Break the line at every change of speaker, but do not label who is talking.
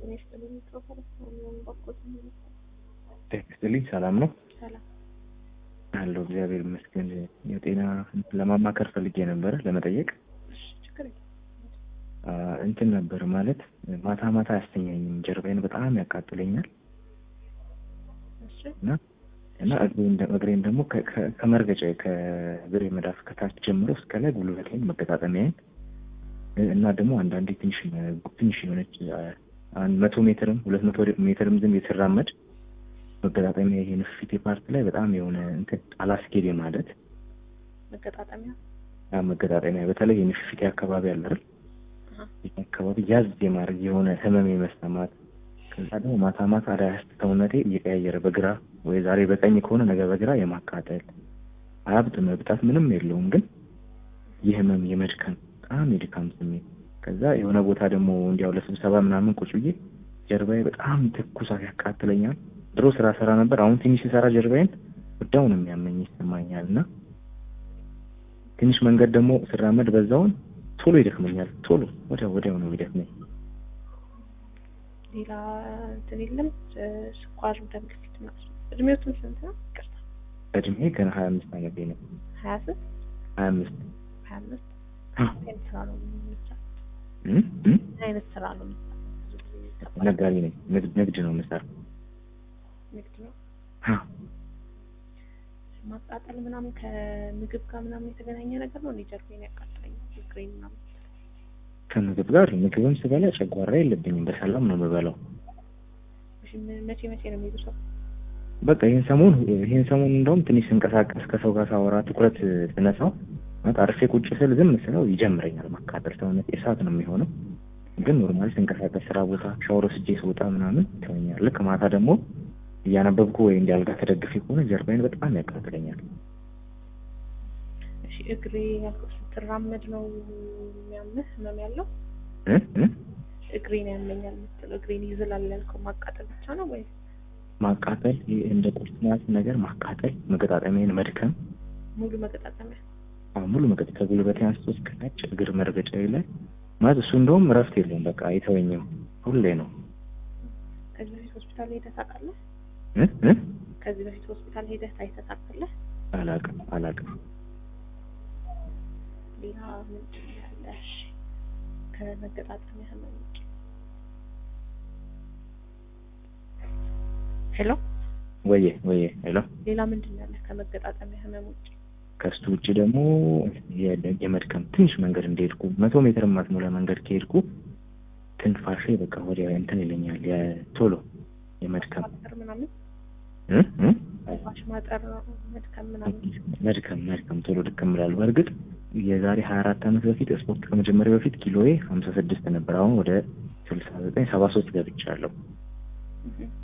ጤና ይስጥልኝ። ፕሮፌሰር ሰለሞን ባኮት ነው።
ጤና ይስጥልኝ። ሰላም ነው
ሰላም
አለው። እግዚአብሔር ይመስገን። የጤና ለማማከር ፈልጌ ነበረ ለመጠየቅ
እሺ፣ ችግር የለም።
አ፣ እንትን ነበር ማለት ማታ ማታ አያስተኛኝም። ጀርባዬን በጣም ያቃጥለኛል
እሺ
እና እና እግሬን ደ- እግሬን ደግሞ ከ- ከ- ከመርገጫ ከእግሬ መዳፍ ከታች ጀምሮ እስከ ላይ ጉልበቴን መገጣጠሚያዬን እ- እና ደግሞ አንዳንዴ ትንሽ ትንሽ የሆነች አ፣ አንድ መቶ ሜትርም ሁለት መቶ ሜትርም ዝም የተራመድ መገጣጠሚያ ይሄ ንፍፊቴ ፓርት ላይ በጣም የሆነ እንትን አላስኬድ ማለት
መገጣጠሚያ
ያ መገጣጠሚያ በተለይ የንፍፊቴ አካባቢ አለ አይደል?
አሃ፣
ይህ አካባቢ ያዝ የማድረግ የሆነ ህመም የመሰማት ከዛ ደግሞ ማታ ማታ አዳ ሰውነቴ እየቀያየረ በግራ ወይ ዛሬ በቀኝ ከሆነ ነገ በግራ የማቃጠል አያብጥ መብጣት ምንም የለውም ግን የህመም የመድከም በጣም የድካም ስሜት ከዛ የሆነ ቦታ ደግሞ እንዲያው ለስብሰባ ምናምን ቁጭ ብዬ ጀርባዬ በጣም ትኩሳት ያቃጥለኛል። ድሮ ስራ ሰራ ነበር። አሁን ትንሽ ስሰራ ጀርባዬን ወዳው ነው የሚያመኝ ይሰማኛል እና ትንሽ መንገድ ደግሞ ስራመድ በዛውን ቶሎ ይደክመኛል። ቶሎ ወዲያው ወዲያው ነው ይደክመኝ።
ሌላ እንትን የለም። እ፣ ስኳር፣ ደም ግፊት ምናምን። እድሜዎትን ስንት ነው? ይቅርታ፣
እድሜ ገና ሀያ አምስት ዓመቴ ነው።
ሀያ ስንት
ሀያ አምስት
ሀያ አምስት
አ፣
ምን አይነት ስራ ነው የምትሰራው?
እም፣ እም፣
ምን አይነት ስራ ነው የምትሰራው? ብዙ ጊዜ ከባድ
ነጋዴ ነኝ። ንግድ ንግድ ነው የምሰራው።
ንግድ ነው።
አ፣
ማቃጠል ምናምን ከምግብ ጋር ምናምን የተገናኘ ነገር ነው። እኔ ጀርባዬን ያቃጥለኛል፣ እግሬን ምናምን።
ከምግብ ጋር ምግብም ስበላ ጨጓራ የለብኝም። በሰላም ነው የምበላው።
እሺ፣ ም- መቼ መቼ ነው የሚብሰው?
በቃ ይህን ሰሞን ይህን ሰሞን እንደውም ትንሽ ስንቀሳቀስ ከሰው ጋር ሳወራ ትኩረት ስነሳው ማለት አርፌ ቁጭ ስል ዝም ስለው ይጀምረኛል ማቃጠል። ሰውነት እሳት ነው የሚሆነው። ግን ኖርማል ስንቀሳቀስ ስራ ቦታ ሻወር ወስጄ ስወጣ ምናምን ይተወኛል። ልክ ማታ ደግሞ እያነበብኩ ወይ እንዲ አልጋ ተደግፌ ከሆነ ጀርባዬን በጣም ያቃጥለኛል።
እሺ፣ እግሬ ያልኩት ስትራመድ ነው የሚያምህ ህመም ያለው?
እ እ
እግሬን ያመኛል የምትለው እግሬን ይዝላል ያልከው ማቃጠል ብቻ ነው ወይስ
ማቃጠል ይሄ እንደ ቁርጥማት ነገር ማቃጠል፣ መገጣጠሚያን መድከም
ሙሉ መገጣጠሚያ?
አሁን ሙሉ መገጥ ከጉልበቴ አንስቶ እስከ ታች እግር መርገጫዬ ላይ ማለት እሱ እንደውም እረፍት የለውም። በቃ አይተወኝም፣ ሁሌ ነው
ከዚህ በፊት ሆስፒታል ሄደህ ታውቃለህ?
እ እ
ከዚህ በፊት ሆስፒታል ሄደህ ታይተህ ታውቃለህ?
አላቅም አላቅም።
ሌላ ምንድን ነው ያለ? እሺ፣ ከመገጣጠሚያ ህመም ውጭ ሄሎ፣
ወየ ወየ ሄሎ
ሌላ ምንድን ነው ያለ ከመገጣጠሚያ ህመም ውጭ?
ከሱ ውጭ ደግሞ የ- የመድከም ትንሽ መንገድ እንደሄድኩ መቶ ሜትር ማትሞላ መንገድ ከሄድኩ ትንፋሼ በቃ ወዲያ እንትን ይለኛል። የቶሎ የመድከም
ማጠር ምናምን
እ እ
ትንፋሽ ማጠር መድከም ምናምን
መድከም መድከም ቶሎ ድክም እላለሁ። በእርግጥ የዛሬ ሀያ አራት ዓመት በፊት ስፖርት ከመጀመሪያ በፊት ኪሎዬ ሀምሳ ስድስት ነበር። አሁን ወደ ስልሳ ዘጠኝ ሰባ ሶስት ገብቻለሁ።
እህ